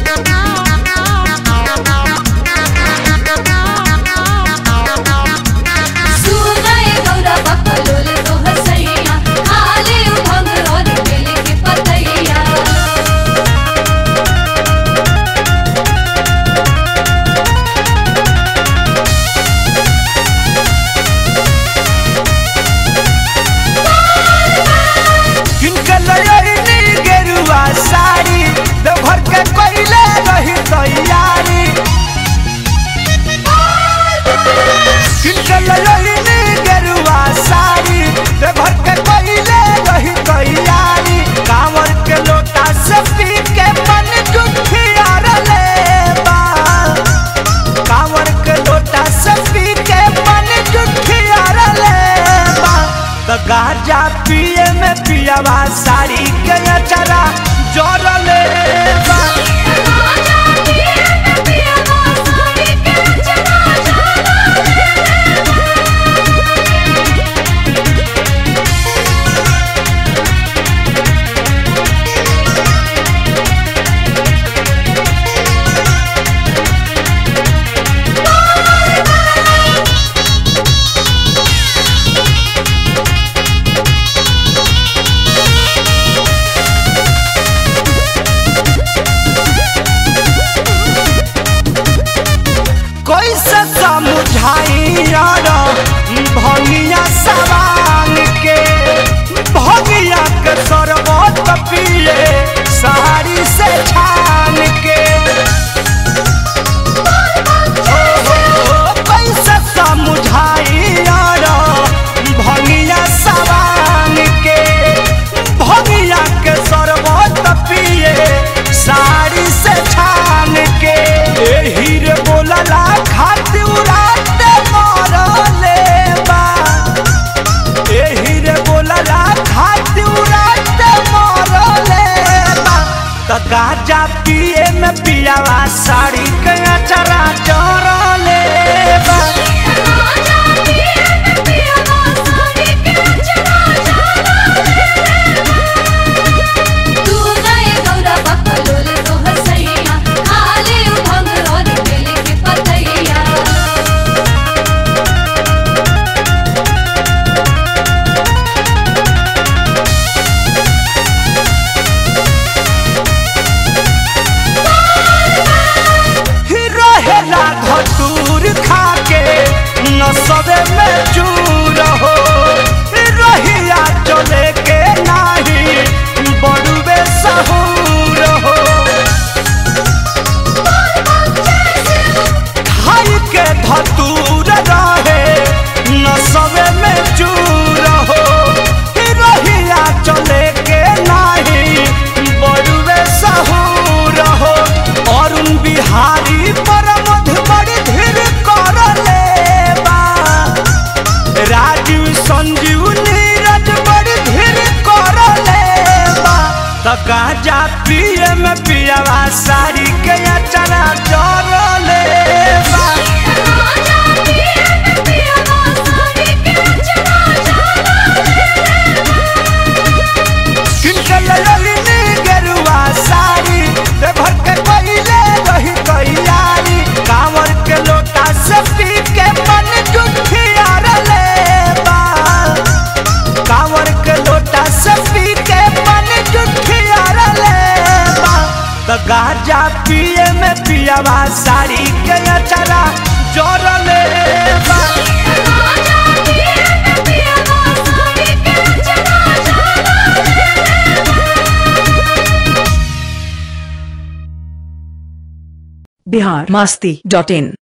सुनाए गौरा बकलोल तोहर सैया खाले उभंग और बेल के पतैया किनके लयनी गेरुआ साड़ी देवघर के कइले रही तैयारी किनके लयनी गेरुआ साड़ी देवघर के कइले रही तैयारी कांवर के लोटा से पी के मन जुठिया ले बा कांवर के लोटा से पी के मन जुठिया ले बा त गाजा पिए में पियावा साड़ी के अचरा जोर ले बा राजा पिए में पियावा साड़ी के चला कैसे समझाई यार भंगिया सवान के भंगिया के शरबत पिए साड़ी से छान के कैसे समझाई यार भंगिया सवान के भंगिया के शरबत पिए साड़ी से छान के एही रे बोलला खातिर उड़ाते मरले बा एही रे बोलला खातिर उड़ाते मरले बा त गाजा पिए में पियावा साड़ी के अचरा चरले बा राजा पिए में पियावा साड़ी के चला तू गए गौरा बकलोल तोहर सैया खाले उभंग और बेल के पतैया ही रहेला धतूर खाके नसबे में चूर हो ही रहिया चले के नाही बड़ुबे सहूर हो खाई के धतूर रहे नसबे में चूर हो ही रहिया चले के नाही बड़ुबे सहूर हो अरुण बिहारी परमध बड़ी धीर कर लेबा राजीव संजीव नीरज बड़ी धीर कर लेबा त गाजा पिए में पियावा साड़ी के अचरा जर लेबा राजा पिए में पियावा साड़ी के चला किनके ललनी गेरुआ साड़ी देवघर के पहिले रही तैयारी कांवर के लोटा से पी के मन जुठिया लेबा कांवर के लोटा से पी के मन जुठिया लेबा त गाजा पिए में पियावा साड़ी के अचरा जोर लेबा राजा पिए में पियावा साड़ी के चला बिहार मस्ती डॉट इन